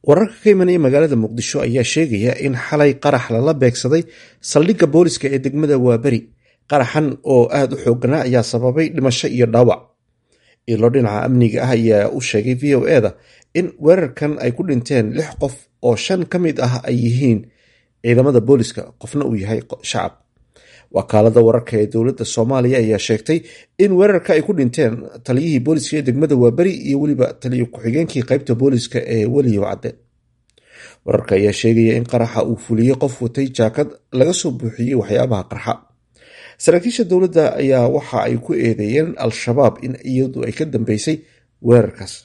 wararka ka imanaya magaalada muqdisho ayaa sheegaya in xalay qarax lala beegsaday saldhigga booliska ee degmada waaberi qaraxan oo aada u xooganaa ayaa sababay dhimasho iyo dhaawac ilo dhinaca amniga ah ayaa u sheegay v o eda in weerarkan ay ku dhinteen lix qof oo shan ka mid ah ay yihiin ciidamada booliska qofna uu yahay shacab wakaalada wararka ee dowladda soomaaliya ayaa sheegtay in weerarka ay ku dhinteen taliyihii booliska ee degmada waaberi iyo weliba taliyo ku-xigeenkii qeybta booliska ee weliyow cadde wararka ayaa sheegaya in qaraxa uu fuliyey qof watay jaakad laga soo buuxiyey waxyaabaha qarxa saraakiisha dowladda ayaa waxa ay ku eedeeyeen al-shabaab in iyadu ay ka dambeysay weerarkaas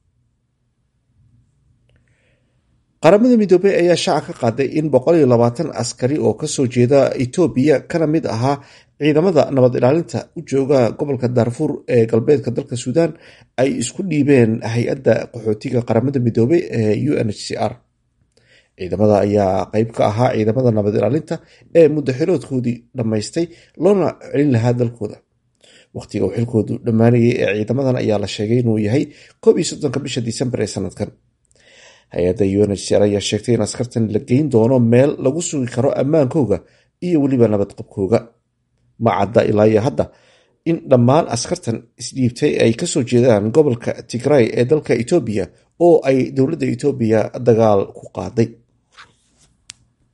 qaramada midoobey ayaa shaaca ka qaaday in askari oo kasoo jeeda etoobiya kana mid ahaa ciidamada nabad ilaalinta u jooga gobolka daarfuur ee galbeedka dalka suudaan ay isku dhiibeen hay-adda qaxootiga qaramada midoobey ee u n h c r ciidamada ayaa qeyb ka ahaa ciidamada nabad ilaalinta ee muddaxiroodkoodii dhammaystay loona celin lahaa dalkooda waqtiga uu xilkoodu dhammaanayay ee ciidamadan ayaa la sheegay inuu yahay koob iyo soddonka bisha disembar ee sanadkan hay-adda u n h c r ayaa sheegtay in askartan la geyn doono meel lagu sugi karo ammaankooga iyo weliba nabadqabkooga ma cadda ilaa iyo hadda in dhammaan askartan isdhiibtay ay kasoo jeedaan gobolka tigray ee dalka etoobiya oo ay dowladda etoobiya dagaal ku qaaday